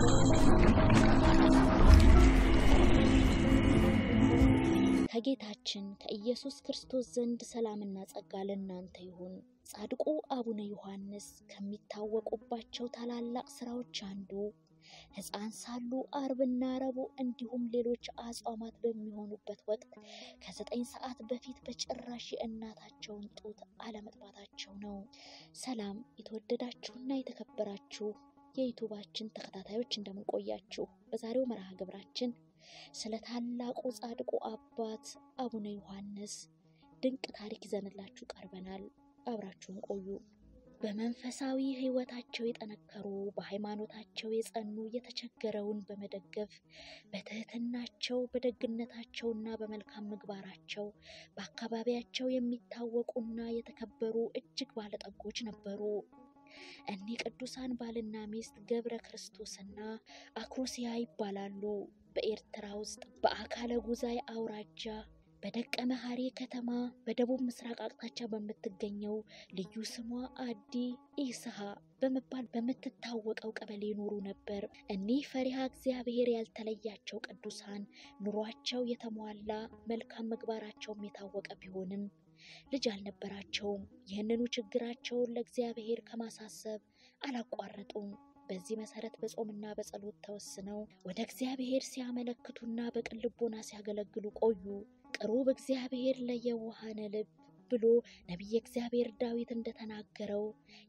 ከጌታችን ከኢየሱስ ክርስቶስ ዘንድ ሰላምና ጸጋ ለእናንተ ይሁን። ጻድቁ አቡነ ዮሐንስ ከሚታወቁባቸው ታላላቅ ስራዎች አንዱ ሕፃን ሳሉ አርብና ረቡዕ እንዲሁም ሌሎች አጽዋማት በሚሆኑበት ወቅት ከዘጠኝ ሰዓት በፊት በጭራሽ የእናታቸውን ጡት አለመጥባታቸው ነው። ሰላም የተወደዳችሁና የተከበራችሁ የዩቱባችን ተከታታዮች እንደምንቆያችሁ፣ በዛሬው መርሃ ግብራችን ስለ ታላቁ ጻድቁ አባት አቡነ ዮሐንስ ድንቅ ታሪክ ይዘንላችሁ ቀርበናል። አብራችሁን ቆዩ። በመንፈሳዊ ሕይወታቸው የጠነከሩ በሃይማኖታቸው የጸኑ የተቸገረውን በመደገፍ በትህትናቸው በደግነታቸውና በመልካም ምግባራቸው በአካባቢያቸው የሚታወቁና የተከበሩ እጅግ ባለጠጎች ነበሩ። እኒህ ቅዱሳን ባልና ሚስት ገብረ ክርስቶስና አክሮሲያ ይባላሉ። በኤርትራ ውስጥ በአካለ ጉዛይ አውራጃ በደቀ መሐሪ ከተማ በደቡብ ምስራቅ አቅጣጫ በምትገኘው ልዩ ስሟ አዲ ኢስሃ በመባል በምትታወቀው ቀበሌ ይኖሩ ነበር። እኒህ ፈሪሃ እግዚአብሔር ያልተለያቸው ቅዱሳን ኑሯቸው የተሟላ መልካም ምግባራቸውም የታወቀ ቢሆንም ልጅ አልነበራቸውም። ይህንኑ ችግራቸውን ለእግዚአብሔር ከማሳሰብ አላቋረጡም። በዚህ መሰረት በጾምና በጸሎት ተወስነው ወደ እግዚአብሔር ሲያመለክቱና በቅን ልቦና ሲያገለግሉ ቆዩ። ቅሩብ እግዚአብሔር ለየዋሃነ ልብ ብሎ ነቢየ እግዚአብሔር ዳዊት እንደተናገረው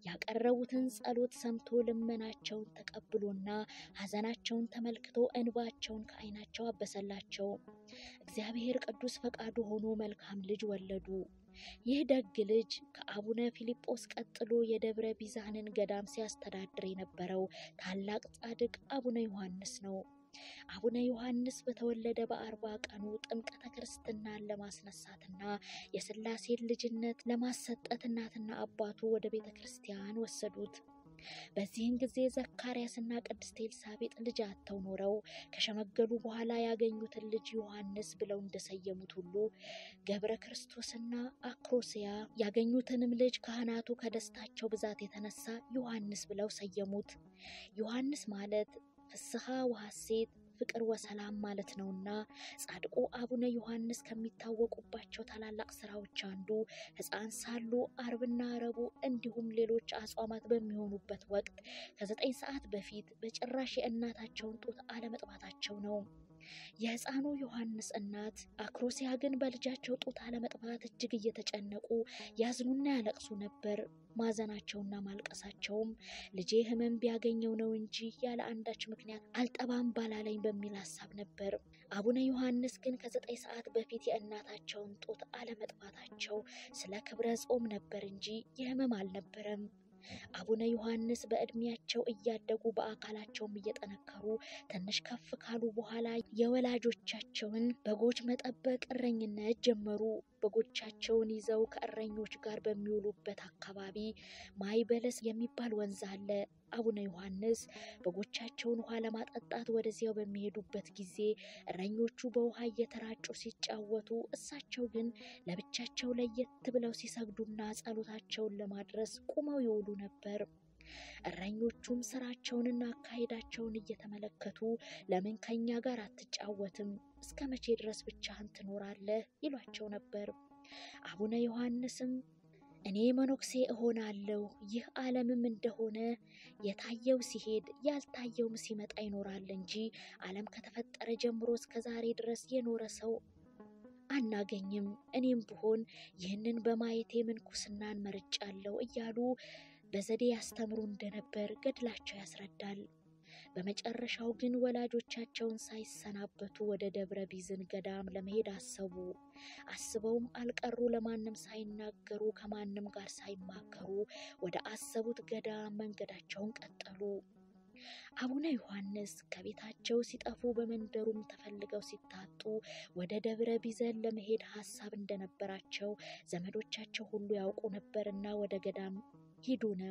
ያቀረቡትን ጸሎት ሰምቶ ልመናቸውን ተቀብሎና ሐዘናቸውን ተመልክቶ እንባቸውን ከዓይናቸው አበሰላቸው። እግዚአብሔር ቅዱስ ፈቃዱ ሆኖ መልካም ልጅ ወለዱ። ይህ ደግ ልጅ ከአቡነ ፊልጶስ ቀጥሎ የደብረ ቢዛንን ገዳም ሲያስተዳድር የነበረው ታላቅ ጻድቅ አቡነ ዮሐንስ ነው። አቡነ ዮሐንስ በተወለደ በአርባ ቀኑ ጥምቀተ ክርስትናን ለማስነሳትና የሥላሴን ልጅነት ለማሰጠት እናትና አባቱ ወደ ቤተ ክርስቲያን ወሰዱት። በዚህን ጊዜ ዘካርያስና ቅድስት ኤልሳቤጥ ልጅ አጥተው ኖረው ከሸመገሉ በኋላ ያገኙትን ልጅ ዮሐንስ ብለው እንደሰየሙት ሁሉ ገብረ ክርስቶስና አክሮስያ ያገኙትንም ልጅ ካህናቱ ከደስታቸው ብዛት የተነሳ ዮሐንስ ብለው ሰየሙት። ዮሐንስ ማለት ፍስሐ ወሐሴት ፍቅር ወሰላም ማለት ነውና ጻድቁ አቡነ ዮሐንስ ከሚታወቁባቸው ታላላቅ ስራዎች አንዱ ሕፃን ሳሉ አርብና ረቡዕ እንዲሁም ሌሎች አጽዋማት በሚሆኑበት ወቅት ከዘጠኝ ሰዓት በፊት በጭራሽ የእናታቸውን ጡት አለመጥባታቸው ነው። የሕፃኑ ዮሐንስ እናት አክሮሲያ ግን በልጃቸው ጡት አለመጥባት እጅግ እየተጨነቁ ያዝኑና ያለቅሱ ነበር። ማዘናቸውና ማልቀሳቸውም ልጄ ሕመም ቢያገኘው ነው እንጂ ያለ አንዳች ምክንያት አልጠባም ባላለኝ በሚል ሀሳብ ነበር። አቡነ ዮሐንስ ግን ከዘጠኝ ሰዓት በፊት የእናታቸውን ጡት አለመጥባታቸው ስለ ክብረ ጾም ነበር እንጂ የሕመም አልነበረም። አቡነ ዮሐንስ በዕድሜያቸው እያደጉ በአካላቸውም እየጠነከሩ ትንሽ ከፍ ካሉ በኋላ የወላጆቻቸውን በጎች መጠበቅ እረኝነት ጀመሩ። በጎቻቸውን ይዘው ከእረኞች ጋር በሚውሉበት አካባቢ ማይ በለስ የሚባል ወንዝ አለ። አቡነ ዮሐንስ በጎቻቸውን ውሃ ለማጠጣት ወደዚያው በሚሄዱበት ጊዜ እረኞቹ በውሃ እየተራጩ ሲጫወቱ፣ እሳቸው ግን ለብቻቸው ለየት ብለው ሲሰግዱና ጸሎታቸውን ለማድረስ ቁመው ይውሉ ነበር። እረኞቹም ስራቸውንና አካሄዳቸውን እየተመለከቱ ለምን ከኛ ጋር አትጫወትም? እስከ መቼ ድረስ ብቻህን ትኖራለህ? ይሏቸው ነበር። አቡነ ዮሐንስም እኔ መነኩሴ እሆናለሁ፣ ይህ ዓለምም እንደሆነ የታየው ሲሄድ ያልታየውም ሲመጣ ይኖራል እንጂ ዓለም ከተፈጠረ ጀምሮ እስከ ዛሬ ድረስ የኖረ ሰው አናገኝም። እኔም ብሆን ይህንን በማየቴ ምንኩስናን መርጫለሁ እያሉ በዘዴ ያስተምሩ እንደነበር ገድላቸው ያስረዳል። በመጨረሻው ግን ወላጆቻቸውን ሳይሰናበቱ ወደ ደብረ ቢዝን ገዳም ለመሄድ አሰቡ። አስበውም አልቀሩ። ለማንም ሳይናገሩ ከማንም ጋር ሳይማከሩ ወደ አሰቡት ገዳም መንገዳቸውን ቀጠሉ። አቡነ ዮሐንስ ከቤታቸው ሲጠፉ በመንደሩም ተፈልገው ሲታጡ ወደ ደብረ ቢዘን ለመሄድ ሀሳብ እንደነበራቸው ዘመዶቻቸው ሁሉ ያውቁ ነበርና ወደ ገዳም ሂዱ ነው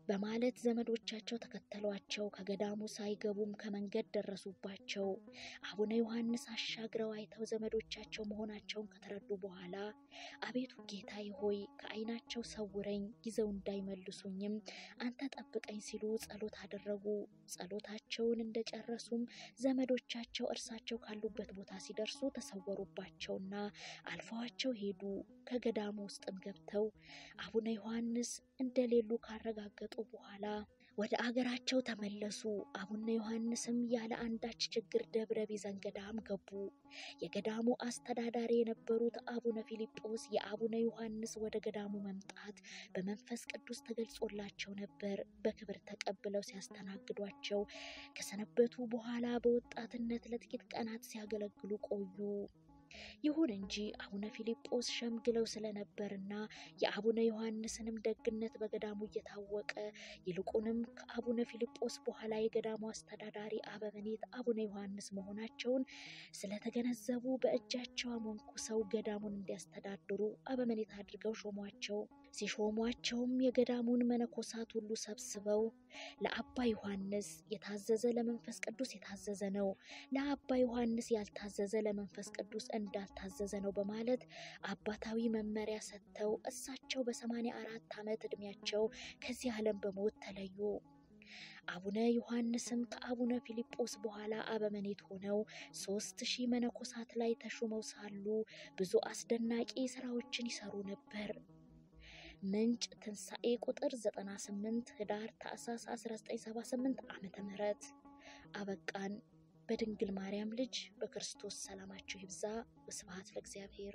በማለት ዘመዶቻቸው ተከተሏቸው። ከገዳሙ ሳይገቡም ከመንገድ ደረሱባቸው። አቡነ ዮሐንስ አሻግረው አይተው ዘመዶቻቸው መሆናቸውን ከተረዱ በኋላ አቤቱ ጌታዬ ሆይ ከዓይናቸው ሰውረኝ፣ ይዘው እንዳይመልሱኝም አንተ ጠብቀኝ ሲሉ ጸሎት አደረጉ። ጸሎታቸውን እንደጨረሱም ዘመዶቻቸው እርሳቸው ካሉበት ቦታ ሲደርሱ ተሰወሩባቸውና አልፈዋቸው ሄዱ። ከገዳሙ ውስጥም ገብተው አቡነ ዮሐንስ እንደሌሉ ካረጋገጡ በኋላ ወደ አገራቸው ተመለሱ። አቡነ ዮሐንስም ያለ አንዳች ችግር ደብረ ቢዘን ገዳም ገቡ። የገዳሙ አስተዳዳሪ የነበሩት አቡነ ፊልጶስ የአቡነ ዮሐንስ ወደ ገዳሙ መምጣት በመንፈስ ቅዱስ ተገልጾላቸው ነበር። በክብር ተቀብለው ሲያስተናግዷቸው ከሰነበቱ በኋላ በወጣትነት ለጥቂት ቀናት ሲያገለግሉ ቆዩ። ይሁን እንጂ አቡነ ፊልጶስ ሸምግለው ስለነበርና የአቡነ ዮሐንስንም ደግነት በገዳሙ እየታወቀ ይልቁንም ከአቡነ ፊልጶስ በኋላ የገዳሙ አስተዳዳሪ አበምኔት አቡነ ዮሐንስ መሆናቸውን ስለተገነዘቡ በእጃቸው አሞንኩሰው ገዳሙን እንዲያስተዳድሩ አበምኔት አድርገው ሾሟቸው። ሲሾሟቸውም የገዳሙን መነኮሳት ሁሉ ሰብስበው ለአባ ዮሐንስ የታዘዘ ለመንፈስ ቅዱስ የታዘዘ ነው፣ ለአባ ዮሐንስ ያልታዘዘ ለመንፈስ ቅዱስ እንዳልታዘዘ ነው በማለት አባታዊ መመሪያ ሰጥተው እሳቸው በሰማንያ አራት ዓመት ዕድሜያቸው ከዚህ ዓለም በሞት ተለዩ። አቡነ ዮሐንስም ከአቡነ ፊልጶስ በኋላ አበመኔት ሆነው ሦስት ሺህ መነኮሳት ላይ ተሹመው ሳሉ ብዙ አስደናቂ ስራዎችን ይሰሩ ነበር። ምንጭ ትንሣኤ ቁጥር 98 ህዳር ታኅሳስ 1978 ዓመተ ምህረት አበቃን። በድንግል ማርያም ልጅ በክርስቶስ ሰላማችሁ ይብዛ። ወስብሐት ለእግዚአብሔር።